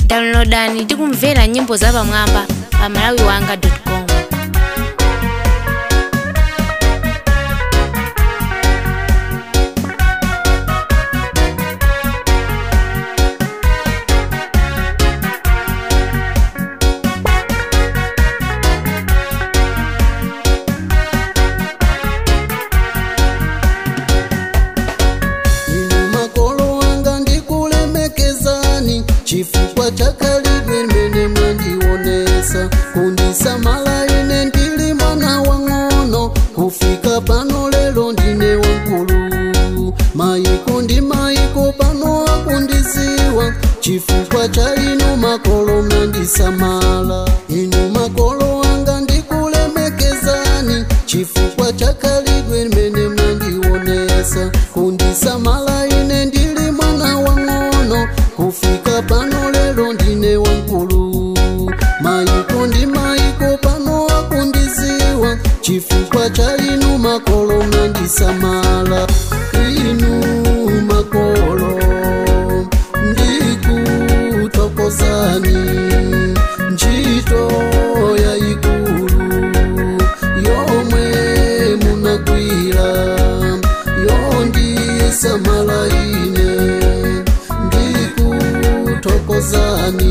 downloadani ndi kumvera nyimbo zapamwamba pa malawiwanga com inu makolo wanga ndikulemekezani chifukwa chakalidwe limene mwandionesa kundisamala ine ndili mwana wang'ono kufika pano lero ndine wankulu mayiko ndi mayiko pano akundiziwa chifukwa cha inu makolo mwandisamala inu makolo wanga ndikulemekezani chifukwa chakalidwe limene mwandionesa kundisamala ine ndili mwana wang'ono kufika pano lero ndine wankulu mayiko ndi mayiko pano akundiziwa chifukwa cha inu makolo mwandisamala inu makolo ndikutokozani ntchito yayikulu yomwe munagwira yondisamala ine ndikutokozani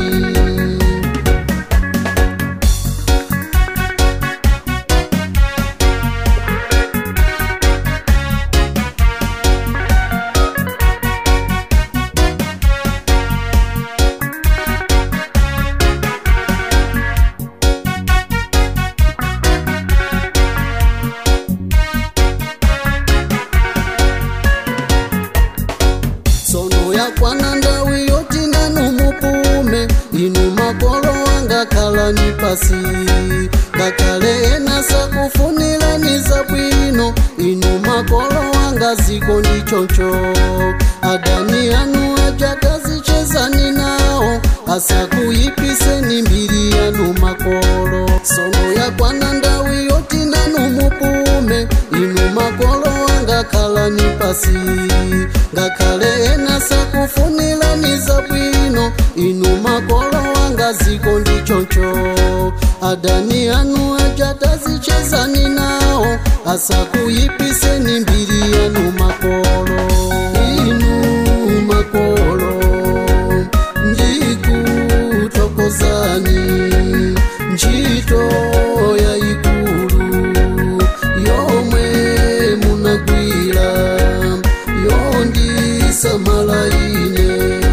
tsono yakwana ndawi yoti nanu mupume inu makolo wanga khalani pasi ngakhale ena sakufunirani zabwino inu makolo wanga ziko ndi choncho adani anu aja tazichezani nawo asakuyipiseni mbiri yanu makolo tsono yakwana ndawi yoti nanu mupume inu makolo wanga khalani pasi ngakhale ena sakufunirani zabwino inu makolo wanga ziko ndi choncho adani anu aja tazichezani nawo asakuyipiseni mbiri yanu makolo inu makolo ndikutokozani ntchito yayikulu yomwe munagwira yondisamala ine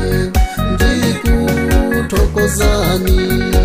ndikutokozani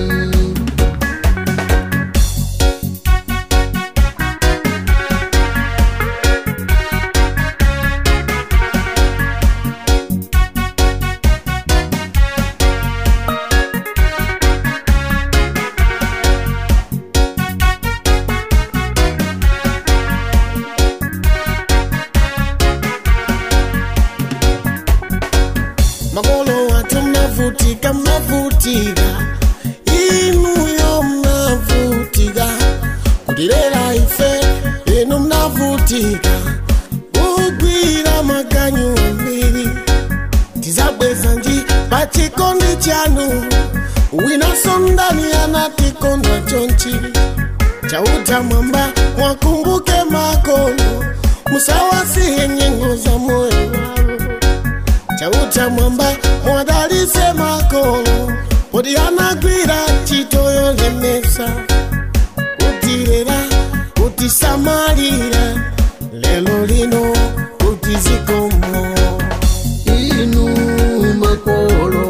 makolo watu mnavutika mnavutika inuyo mnavutika kutilera ife inu mnavutika kugwira maganyu ambiri tizabweza nji pachikondi chanu winaso ndani anatikondwa chonchi chauta mwamba mwakumbuke makono musawasihe nyengo za moyo wao chauta mwamba mwadalise makolo podi anagwira ntchito yolemesa kutirera kutisamalira lelo lino kutizikomo inu makolo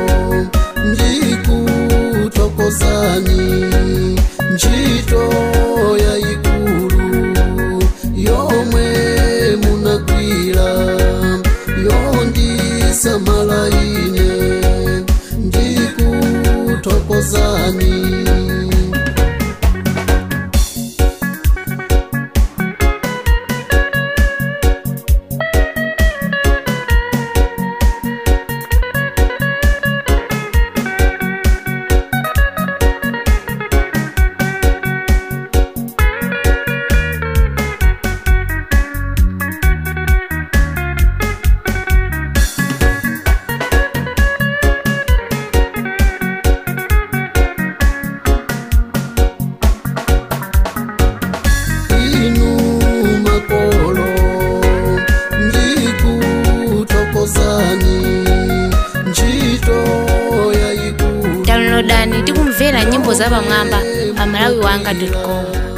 ndikutokozani ntchito yayikulu yomwe munagwira yondisamala ine ndikutokozani zapamwamba pa malawiwanga com